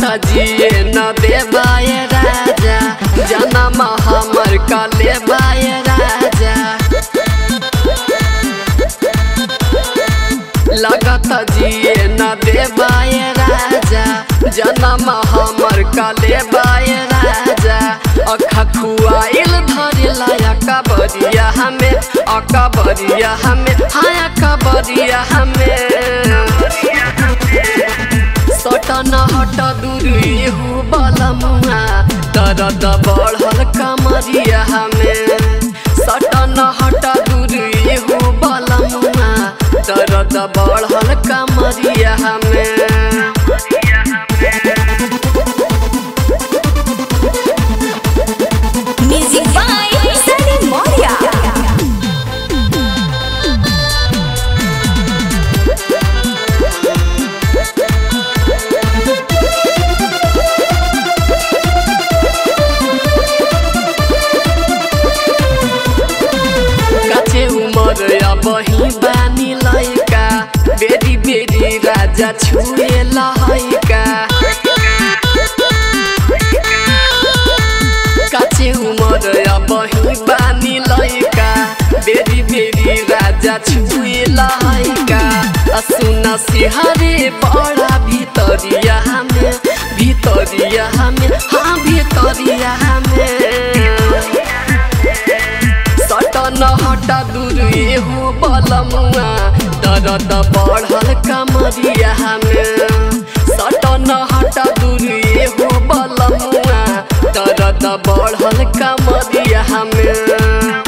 जिए न देवाय राजा जनम हमर काले बाय राजा लगत जिए न देवाय राजा जनम हमर काले बाय राजा अखा खुआइल धरेला अकबरिया हमें अकबरिया हमें हाँ अकबरिया हमें सटन हट दूर एहू बलमुआ दर्द बढ़ल कमरिया हमें सटन हट दूर एहू बलमुआ दर्द बढ़ल कमरिया हमें Music by Sunny Moria. काचे उमर बही बानी लैका बेरी बेरी राजा छुए लहैका काचे उमर बही बानी लैका बेरी बेरी राजा छुए लहैका सुना सिहरे बड़ा भितरिया हमें भितरिया हमें हाँ भितरिया हमें सटन हटा दूर एहू बलमुआ दर्द बढ़ल कमरिया हमें सटन हटा दूर एहू बलमुआ दर्द बढ़ल कमरिया हमें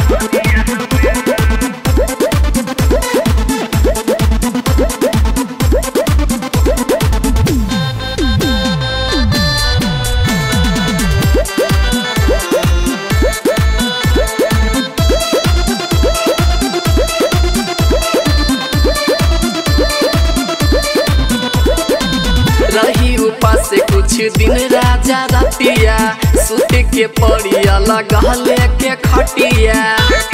रही उपास कुछ दिन राजा रतिया सुत के पड़िया लगहले के खटिया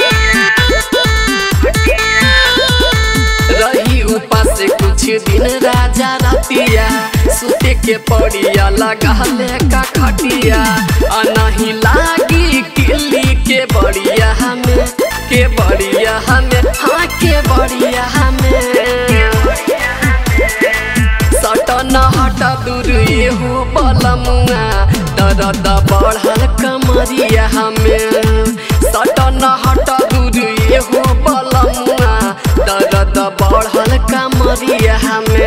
रही उपास कुछ दिन राजा रतिया सुत के पड़िया लगहले का खटिया आ नहीं लागी किल्ली के बड़िया हमें के बड़िया हमें हाँ के बड़िया हमें सटन हट दूर एहू बलमुआ दर्द बढ़ल कमरिया हमें सटन हट दूर एहू बलमुआ दर्द बढ़ल कमरिया हमें